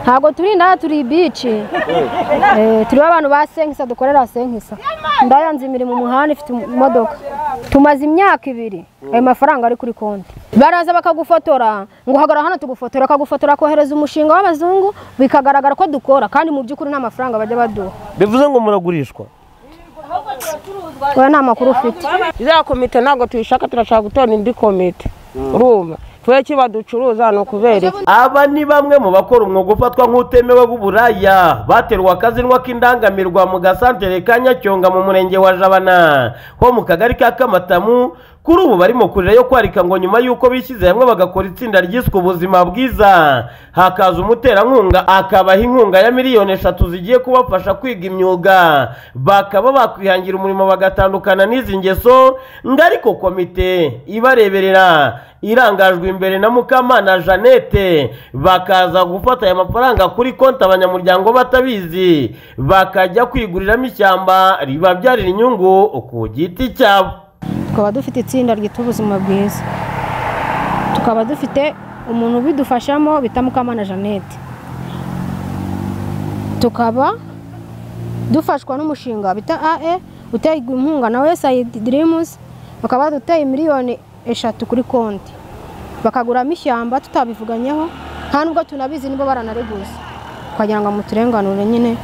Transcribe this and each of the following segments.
ntabwo turi inaha turi ibici turiho abantu ba senkisa dukorera senkisa ndayanze imirimo umuhanda ifite imodoka tumaze imyaka ibiri ayo mafaranga ari kuri konti baraza bakagufotora ngo uhagarara hano tugufotora bakagufotora kohereza umushinga w'abazungu bikagaragara ko dukora kandi mu by'ukuri nta mafaranga bajya baduha bivuze ngo muragurishwa wowe nta makuru ufite iriya komite ntabwo tuyishaka turashaka gutora indi komite urumva twe kiba ducuruza ni ukubera iki aba ni bamwe mu bakora umwuga ufatwa nk'utemewe w'uburaya baterwa akazinwa k'indangamirwa mu gasantere ka nyacyonga mu murenge wa jabana ho mu kagari ka kamatamu kuri ubu bari mu kurira yo kwarika ngo nyuma y'uko bishyize hamwe bagakora itsinda ryiswe ubuzima bwiza hakaza umuterankunga akabaha inkunga ya miliyoni eshatu zigiye kubafasha kwiga imyuga bakaba bakwihangira umurimo bagatandukana n'izi ngeso ngo ariko komite ibareberera irangajwe imbere na mukamana jeannette bakaza gufata aya mafaranga kuri konti abanyamuryango batabizi bakajya kwiguriramo ishyamba ribabyarira inyungu ku giti cyabo tukaba dufite itsinda ryita ubuzima bwiza tukaba dufite umuntu ubidufashamo bita mukamana jeannette tukaba dufashwa n'umushinga bita ae uterwa inkunga na wesayidi dirimuzi bakaba baduteye miliyoni eshatu kuri konti bakaguramo ishyamba tutabivuganyeho nta nubwo tunabizi niba baranariguza twagira ngo muturenganure nyine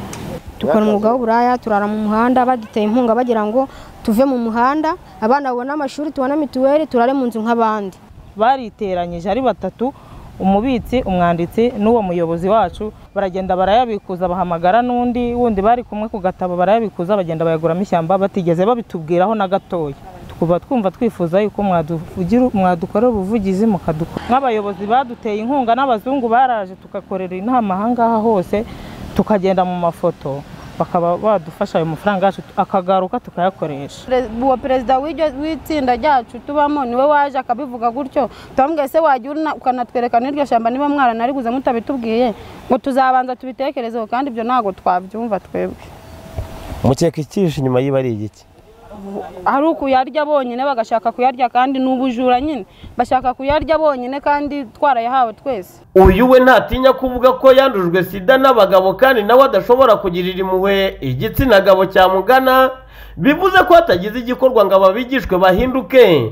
dukora umwuga w'uburaya turara mu muhanda baduteye inkunga bagira ngo tuve mu muhanda abana babone amashuri tubone mituweli turare mu nzu nk'abandi bariteranyije ari batatu umubitsi umwanditsi n'uwo muyobozi wacu baragenda barayabikuza bahamagara n'undi wundi bari kumwe ku gatabo barayabikuza bagenda bayaguramo ishyamba batigeze babitubwiraho na gatoya tukuba twumva twifuza yuko mwadugira- mwadukorera ubuvugizi mukadukora nk'abayobozi baduteye inkunga n'abazungu baraje tugakorera inama aha ngaha hose tukagenda mu mafoto bakaba badufasha ayo mafaranga yacu akagaruka tukayakoresha Pre- uwo perezida w'iryo- w'itsinda ryacu tubamo niwe waje akabivuga gutyo tubambwiye se wajya urina- ukanatwereka n'iryo shyamba niba mwaranariguze mutabitubwiye ngo tuzabanza tubitekerezeho kandi ibyo ntabwo twabyumva twebwe mukeka ikihishe inyuma yiba ari igiki hari ukuyarya bonyine bagashaka kuyarya kandi ni ubujura nyine bashaka kuyarya bonyine kandi twarayahawe twese uyu we ntatinya kuvuga ko yandujwe sida n'abagabo kandi nawe adashobora kugirira impuhwe igitsina gabo cyamugana bivuze ko hatagize igikorwa ngo ababigishwe bahinduke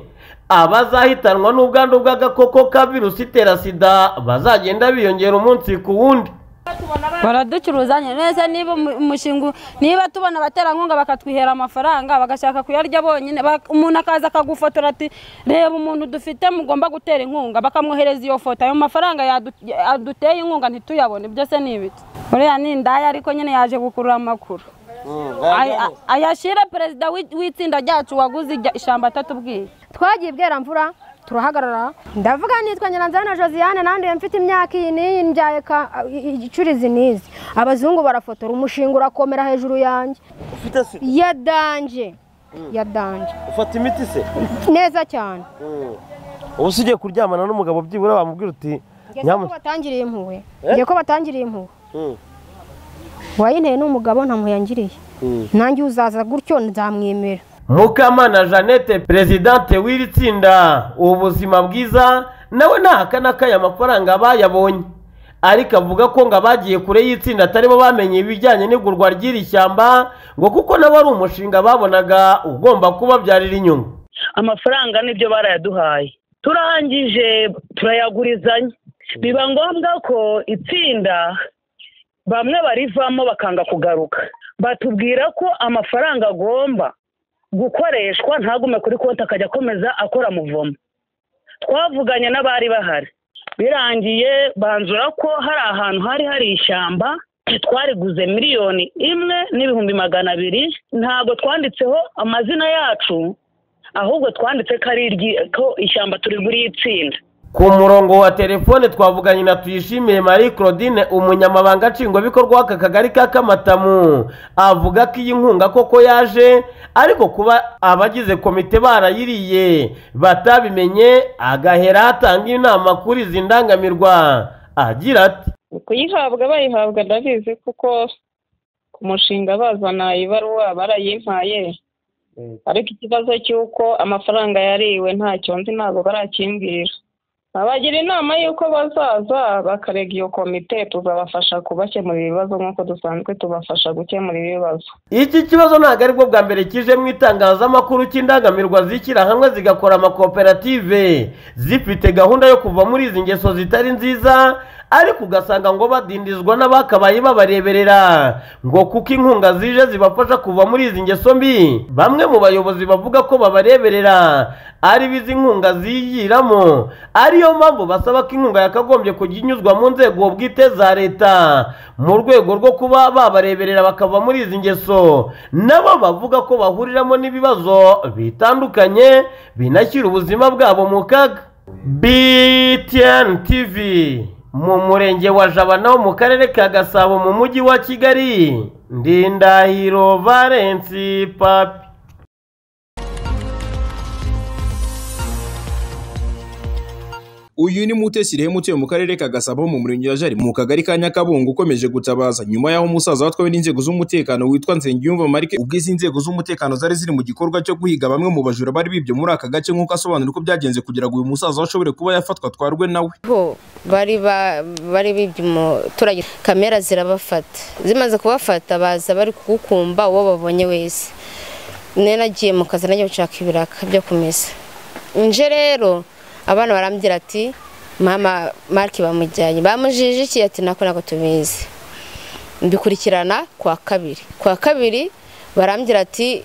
abazahitanwa n'ubwandu bw'agakoko ka virusi itera sida bazagenda biyongera umunsi ku wundi baraducuruza neza niba umu- umushinga niba tubona abaterankunga bakatwihera amafaranga bagashaka kuyarya bonyine bak- umuntu akaza akagufotora ati reba umuntu dufite mugomba gutera inkunga bakamwohereza iyo foto ayo mafaranga yadu- yaduteye inkunga ntituyabone byose ni ibiki uriya ni indaya ariko nyine yaje gukurura amakuru Ay- ay- ayashyire perezida w'i- w'itsinda ryacu waguze ijya- ishyamba atatubwiye twagiye ibweramvura turahagarara ndavuga nitwa nyiranzara na josiane nanduye mfite imyaka iyi n'iyi mbyaye ka- igicurizi n'izi abazungu barafotora umushinga urakomera hejuru yanjye ufite sida yadanje yadanje ufata imiti se neza cyane ubu si ugiye kuryamana n'umugabo byibura wamubwira uti ngiye ko batangiriye impuhwe Eh? ngiye ko batangiriye impuhwe uwayinteye ni umugabo nta mpuhwe yangiriye nanjye uzaza gutyo nzamwemera mukamana jeannette perezidante w'iri tsinda ubuzima bwiza nawe ntahakana ko aya mafaranga bayabonye ariko avuga ko ngo abagiye kure y'itsinda ataribo bamenye ibijyanye n'igurwa ry'iri shyamba ngo kuko nawe ari umushinga babonaga ugomba kubabyarira inyungu amafaranga nibyo barayaduhaye turangije turayagurizanya biba ngombwa ko itsinda bamwe barivamo bakanga kugaruka batubwira ko amafaranga agomba gukoreshwa ntagume kuri konti akajya akomeza akora muvomo twavuganye n'abari bahari birangiye banzura ko hari ahantu hari hari ishyamba twariguze miliyoni imwe n'ibihumbi magana abiri ntabwo twanditseho amazina yacu ahubwo twanditse ko ari iryi ko ishyamba turiguriye itsinda ku murongo wa telefone twavuganye na tuyishimiye marie claudine umunyamabanga nshingwabikorwa w'aka kagari ka kamatamu avuga ko iyi nkunga koko yaje ariko kuba abagize komite barayiriye batabimenye agahera atanga inama kuri izi ndangamirwa agira ati kuyihabwa bayihabwa ndabizi kuko ku mushinga bazana ibaruwa barayimpaye ariko ikibazo cy'uko amafaranga yariwe ntacyo nzi ntabwo barakimbwira abagira inama y'uko bazaza bakarega iyo komite tuzabafasha kubakemurira ibibazo nk'uko dusanzwe tubafasha gukemura ibibazo iki kibazo ntabwo aribwo bwa mbere kije mu itangazamakuru cy'indangamirwa zishyira hamwe zigakora amakoperative zifite gahunda yo kuva muri izi ngeso zitari nziza ariko ugasanga ngo badindizwa n'abakabaye babareberera ngo kuko inkunga zije zibafasha kuva muri izi ngeso mbi bamwe mu bayobozi bavuga ko babareberera ari bizi inkunga ziyiramo ariyo mpamvu basaba ko inkunga yakagombye kujya inyuzwa mu nzego bwite za leta mu rwego rwo kuba babareberera bakava muri izi ngeso nabo bavuga ko bahuriramo n'ibibazo bitandukanye binashyira ubuzima bwabo mu kaga BTN TV mu murenge wa jabana wo mu karere ka gasabo mu mujyi wa kigali ndindahiro valensi papi uyu ni mutesi rehemu utuye mu karere ka gasabo mu murenge wa jari mu kagari ka nyakabungo ukomeje gutabaza nyuma y'aho umusaza watwawe n'inzego z'umutekano witwa nsengiyumva marike ubwo izi nzego z'umutekano zari ziri mu gikorwa cyo guhiga bamwe mu bajura bari bibye muri aka gace nk'uko asobanura uko byagenze kugira ngo uyu musaza ashobore kuba yafatwa twarwe nawe bo bari ba- bari bibye umuturage kamera zirabafata zimaze kubafata baza bari kugukumba uwo babonye wese nari nagiye mu kazi najya gushaka ibiraka byo kumesa nje rero abana barambwira ati mama marike bamujyanye bamujije iki ati nako ntabwo tubizi mbikurikirana kwa kabiri kwa kabiri barambwira ati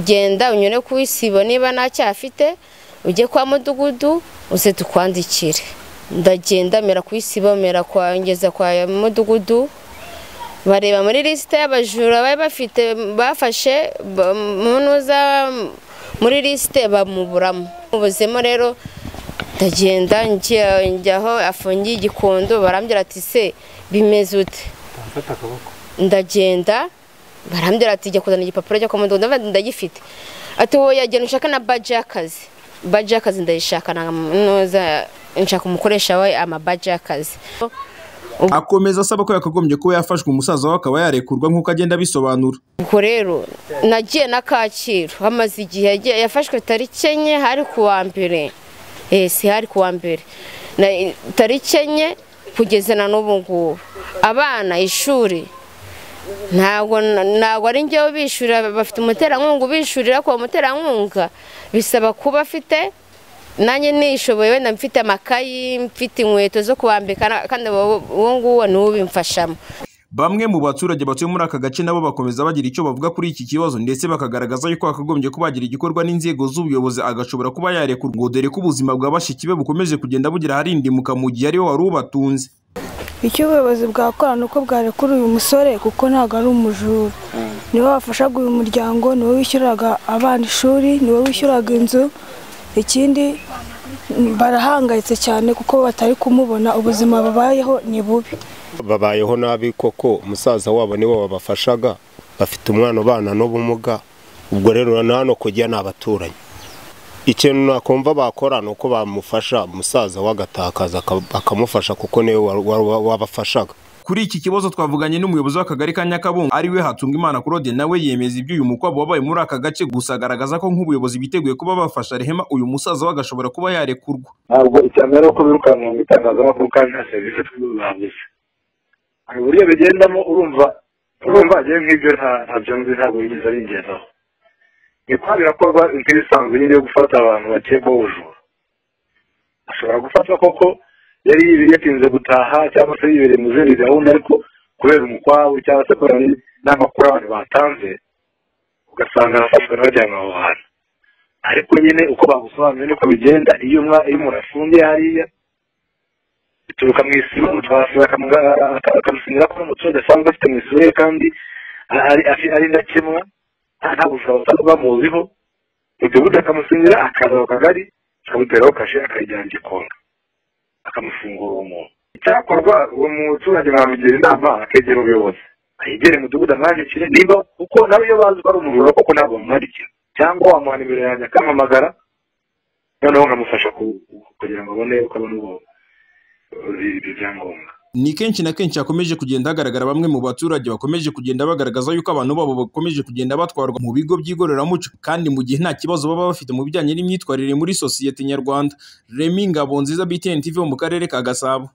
genda unyure ku isibo niba nta cyaha afite ujye kwa mudugudu uze tukwandikire ndagenda mera ku isibo mera kwa ngeza kwa mudugudu bareba muri lisite y'abajura bari bafite bafashe ba- munuza muri lisite bamuburamo mubuzemo rero ndagenda njya- njya aho afungiye igikondo barambwira ati se bimeze ute ndagenda barambwira ati jya kuzana igipapuro cyo kwa mudugudu ndavuga nti ndagifite ati wowe yagenda ushaka na baji y'akazi baji y'akazi ndayishaka na munuza nshaka umukoresha we amabaji y'akazi akomeza asaba ko yakagombye kuba yafashwe umusaza we akaba yarekurwa nk'uko agenda abisobanura ubwo rero nagiye na kacyiru hamaze igihe yagiye- yafashwe tariki enye hari ku wa mbere Eh, si hari ku wa mbere Na- tariki enye kugeza na n'ubu ngubu abana ishuri ntabwo ntabwo ari njyewe bishyurira bafite umuterankunga ubishyurira ku muterankunga bisaba kuba afite nanjye nishoboye wenda mfite amakayi mfite inkweto zo kubambika na- kandi uwo uwo nguwo ni we ubimfashamo bamwe mu baturage batuye muri aka gace nabo bakomeza bagira icyo bavuga kuri iki kibazo ndetse bakagaragaza yuko hakagombye kuba hagira igikorwa n'inzego z'ubuyobozi agashobora kuba yarekurwa ngo dore ko ubuzima bwa bashiki be bukomeje kugenda bugira harindimuka mu gihe ariwe wari ubatunze icyo ubuyobozi bwakora ni uko bwarekura uyu musore kuko ntabwo ari umujura niwe wafashaga uyu muryango niwe wishyuraga abana ishuri niwe wishyuraga inzu ikindi mm, barahangayitse cyane kuko batari kumubona ubuzima babayeho ni bubi babayeho nabi koko umusaza wabo nibo babafashaga bafite umwana ubana n'ubumuga ubwo rero na hano kujya ni abaturanyi ikintu nakumva bakora ni uko bamufasha umusaza we agatakaza aka- bakamufasha kuko niwe wa- wa- wabafashaga kuri iki kibazo twavuganye n'umuyobozi w'akagari ka nyakabungo ari we hatunga imana kurode nawe yemeza iby'uyu mukwabo wabaye muri aka gace gusa agaragaza ko nk'ubuyobozi biteguye kuba bafasha rehema uyu musaza we agashobora kuba yarekurwa ntabwo ishyamba ari uko birukanka mu itangazamakuru kandi nta serivisi twizangiza hari uburyo bigendamo urumva urumva agiye nk'ibyo nta- ntabyo nzi ntabwo yigeze abigendaho ni kuba birakorwa nk'ibisanzwe nyine yo gufata abantu bakekwaho ubujura ashobora gufata koko yari yibiri yatinze gutaha cyangwa se yibereye mu zindi gahunda ariko kubera umukwabu cyangwa se kubera n'amakuru abantu batanze ugasanga arafashwe n'abajyanwa aho hantu ariko nyine uko bagusobanuye nuko bigenda iyo umwa- iyo umuntu afungiye hariya bituruka mu isibo mutwasiba akamusinyira ko n'umuturage asanzwe afite mu isibo ye kandi ari- ari- ari ndakemwa nta nta bujura butatu bamuziho mudugudu akamusinyira akaza ku kagari akamuteraho kashe akayijyana igikonga akamufungura uwo muntu icyakorwa uwo muturage mwamugira inama akegera ubuyobozi ayegere mudugudu amwandikire niba kuko nawe iyo bazi ko ari umujura koko ntabwo bamwandikira cyangwa wamuha nimero yanjye akamamagara noneho nkamufasha ku- kugira ngo abone uko abona ubwo ibyangombwa ni kenshi na kenshi hakomeje kugenda hagaragara bamwe mu baturage bakomeje kugenda bagaragaza yuko abantu babo bakomeje kugenda batwarwa mu bigo by'igororamuco kandi mu gihe nta kibazo baba bafite mu bijyanye n'imyitwarire muri sosiyete nyarwanda remi ngabonziza btn tv wo mu karere ka gasabo